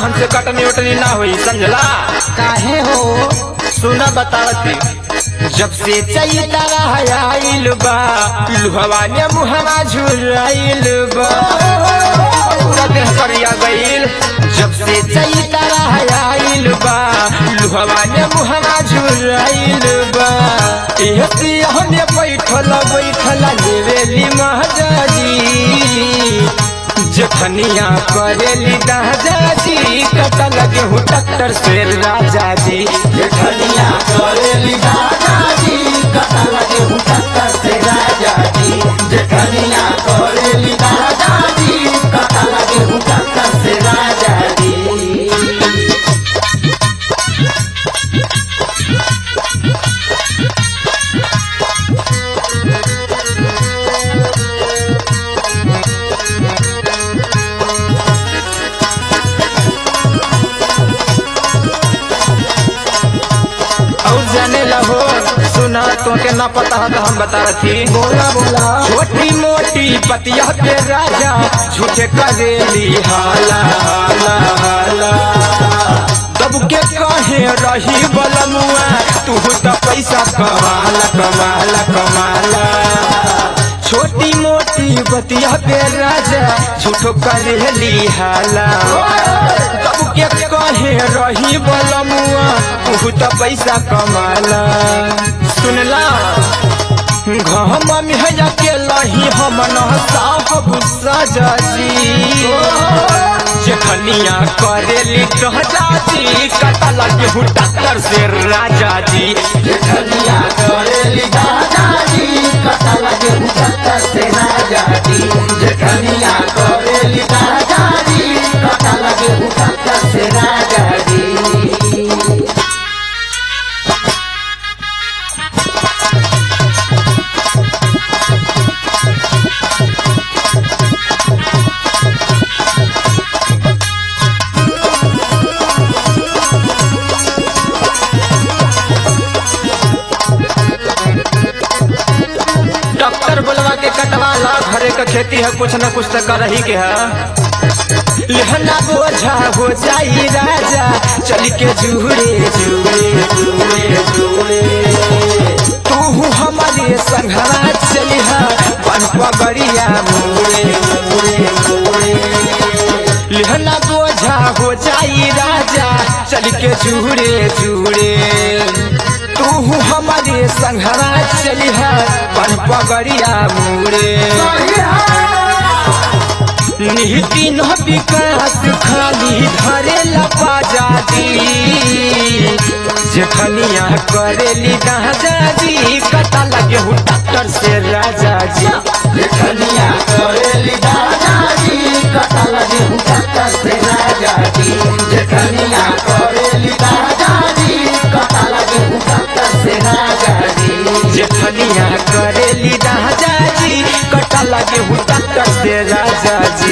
हमसे कटनी उटनी ना हुई समझला काहे हो सुना बतावती जब से चैता आइल बा लुहवा ने मुहवा झुराइल बा पूरा देह करिया गइल जब से चैता आइल बा लुहवा ने मुहवा झुराइल बा एह सियहने बैठल बैठल लेवेली महाजाजी जखनिया करेली दादाजी कटा लगे हूँ टक्कर से राजा जी जेठनिया करेली दादाजी कथा लगे हूँ टक्कर से राजा जी जेठनिया करेली दादाजी कथा लगे हूँ टक्कर से राजा जी और जाने लहो सुना तो के ना पता है तो हम बता रही बोला बोला छोटी मोटी पतिया पे राजा झूठे करेली हाला हाला हाला तब के कहे रही बलमुआ तू तो पैसा कमाला कमाला कमाला छोटी मोटी बतिया पे राजा झूठो करेली हाला तब के कहे रही बलमुआ तू तो पैसा कमाला सुनला घम में है के लही हम न साफ गुस्सा जाजी जखनिया करेली कह जाजी कटा लगे हूँ डॉक्टर से राजा जी जेठनिया करेली दादाजी कथा लगे हूँ टक्कर से राजा जी जेठनिया करेली दादाजी कथा लगे हूँ टक्कर से राजा जी डॉक्टर बुलवा के कटवाला घरे का खेती है कुछ न कुछ तो कर ही के है लहना बोझा हो जाई राजा चल के जुड़े जुड़े जुड़े जुड़े तू हमारे संघरा चलिहा बन पगड़िया मुड़े मुड़े मुड़े लहना बोझा हो जाई राजा चल के जुड़े जुड़े तू हमारे संघरा चलिहा बन पगड़िया मुड़े निहिति न विकास खाली धरे लपाजादी जखनिया करेली दादाजी कटा लगे हूँ डॉक्टर से राजा जी जेठनिया करेली दादाजी कथा लगे हूँ टक्कर से राजा जी जेठनिया करेली दादाजी कथा लगे हूँ टक्कर से राजा जी जेठनिया करेली दादाजी कटा लगे हूँ डॉक्टर से राजा जी